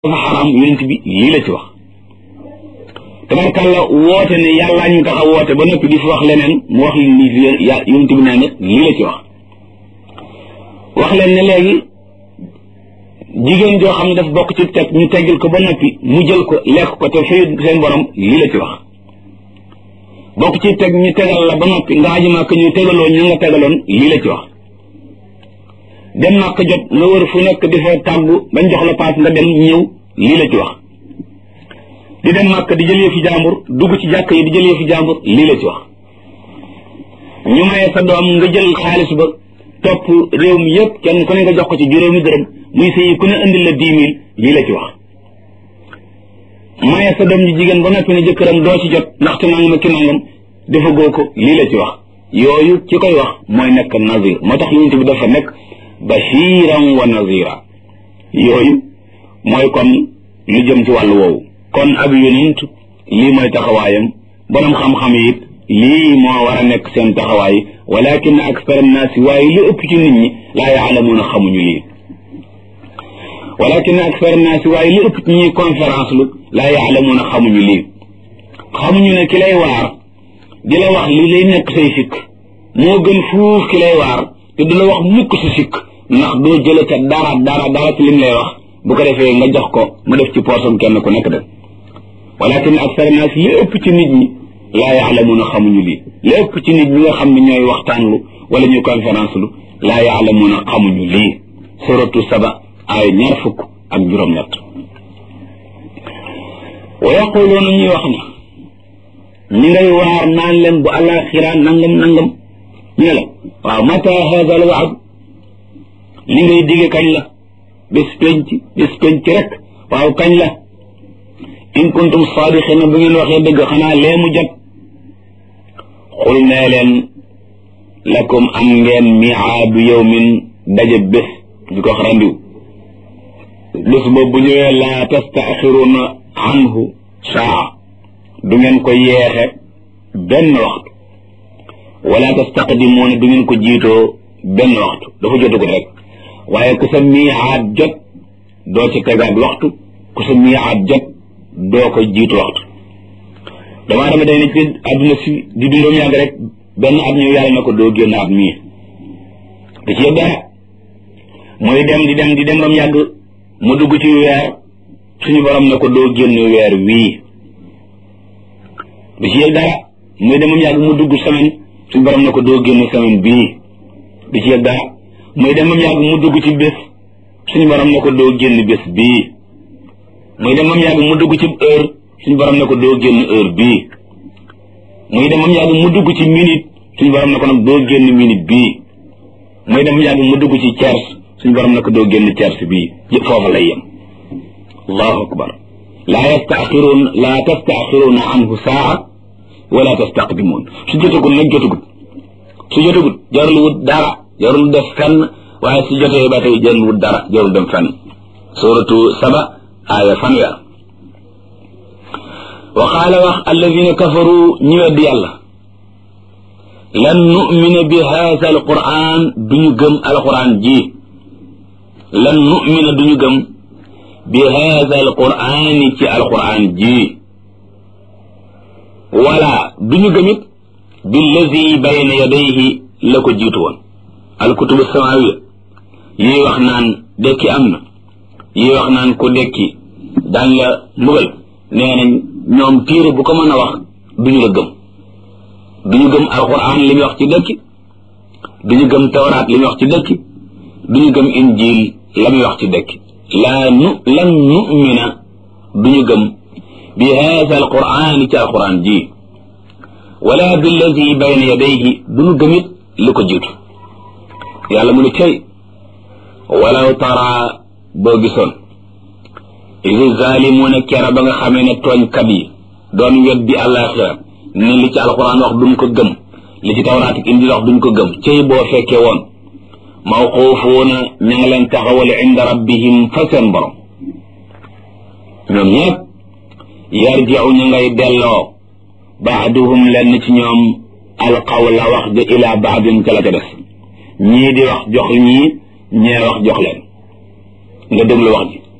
dafa xaram yonent bi lii la ci wax tabarkàlla woote ne yàllaa ñu tax a woote ba noppi di fi wax leneen mu wax leen ni yonent bi nee na lii la ci wax wax leen ne léegi jigéen joo xam ne daf bokk ci teg ñu teggil ko ba noppi mu jël ko lekk ko te fay seen borom lii la ci wax bokk ci teg ñu tegal la ba noppi nga aji màkk ñu tegaloo ñu nga tegaloon lii la ci wax dem màkk jot nga wër fu nekk di fa tàggu bañ jox la paas nga dem ñëw lii la ci wax di dem màkk di jëlee fi jàmbur dugg ci jàkk yi di jëlee fi jàmbur lii la ci wax ñu maye sa doom nga jël xaalis ba topp réew mi yëpp kenn ku ne nga jox ko ci juróomi dërëm muy sëyi ku ne indil la dix mille lii la ci wax maye sa doom ji jigéen ba noppi ne jëkkëram doo ci jot ndaxte nangam ak ki nangam dafa goo ko lii la ci wax yooyu ci koy wax mooy nekk nazir moo tax yonent bi dafa nekk bashiran wa nazira yooyu mooy kon lu jëm ci wàllu woowu kon ab yonent lii mooy taxawaayam borom xam-xam yi it lii moo war a nekk seen taxawaay walakin akthar annaasi waaye li ëpp ci nit ñi laa yaalamuuna xamuñu lii walakin akthar annaasi waaye li ëpp ci ñuy conférence lu laa yaalamuuna xamuñu lii xamuñu ne ki lay waar di la wax li lay nekk say sikk moo gën fuuf ki lay waar te du la wax mukk si sikk ndax doo jële ca dara dara dara ci lim lay wax bu ko defee nga jox ko mu def ci poosam kenn ku nekk de walakin akthar annaasi li ëpp ci nit ñi laa yaalamuuna xamuñu lii li ëpp ci nit ñi nga xam ne ñooy waxtaan lu wala ñuy conférence lu laa yaalamuuna xamuñu lii suratu saba ay ñaar fukk ak juróom-ñett wa yaquluuna ñuy wax ne ñi ngay waar naan leen bu alaxira nangam nangam ñu ne la waaw mata hada al waad li ngay dige kañ la bés penc bés penc rek waaw kañ la in kuntum saadiqina bu ngeen waxee dëgg xanaa lee mu jot xul nee leen lakum am ngeen miaadu yawmin daje bés di ko wax randiw bés boobu bu ñëwee laa tastaaxiruna anhu saa du ngeen ko yeexe benn waxtu wala tastaqdimuuna du ngeen ko jiitoo benn waxtu dafa jotagul rek waaye ku sa miicaat jot doo ci tegaat waxtu ku sa miicaat jot doo ko jiitu waxtu damaa dama day ne ci àdduna si di dundoom yàgg rek benn at ñëw yàlla na ko doo génn at mii da ci dara muy dem di dem di dem bam yàgg mu dugg ci weer suñu borom ne ko doo génn weer wii da ci yëg dara muy dem bam yàgg mu dugg semaine suñu borom ne ko doo génn semaine bii da ci yëg dara muy dem bam yàgg mu dugg ci bés suñu borom ne ko doo génn bés bii muy dem bam yàgg mu dugg ci heure suñu borom ne ko doo génn heure bii muy dem bam yàgg mu dugg ci minute suñu borom ne ko nag doo génn minute bii muy dem bam yàgg mu dugg ci tiers suñu borom ne ko doo génn tiers bii yëpp foofa lay yem allahu akbar laa yastaaxiruun laa tastaaxiruuna anhu saa wala tastaqdimuun su jotagul nag jotagul su jotagul jarul wut dara jarul def fenn waaye su jotee ba tey jarul wut dara jarul dem fenn suratu saba aaya fanweer wa qaala wax alladina kafaru ñi wedd yàlla lan numina bi haada alquran duñu gëm alquran ji lan numina duñu gëm bi haada alqurani ci alquran ji wala duñu gëmit billazi bayna yadayhi la ko jiitu woon alkutubu samawiya yii wax naan dekki am na yii wax naan ku dekki daañ la mbugal nee nañ ñoom téere bu ko mën a wax duñu la gëm duñu gëm alquran li muy wax ci dëkki duñu gëm tawraat li muy wax ci dëkki duñu gëm injil la muy wax ci dëkki laa nu lan numina duñu gëm bi haada alquran ci alquran ji wala billazi bayna yadayhi duñu gëmit li ko jiitu yàlla mu ne cay walaw tara boo gisoon idi zaalimuuna kera ba nga xamee ne tooñkat yi doon weddi àllaaxira ni li ci alxuraan wax duñ ko gëm li ci tawraat ak injil wax duñ ko gëm cey boo fekkee woon mawquufuuna ña nga leen taxawale inda rabbihim fa seen borom ñoom ñëpp yarjiu ñu ngay delloo baaduhum lenn ci ñoom alqawla wax ja ila baadin ca la ca des ñii di wax jox ñii ñee wax jox leen nga déglu wax ji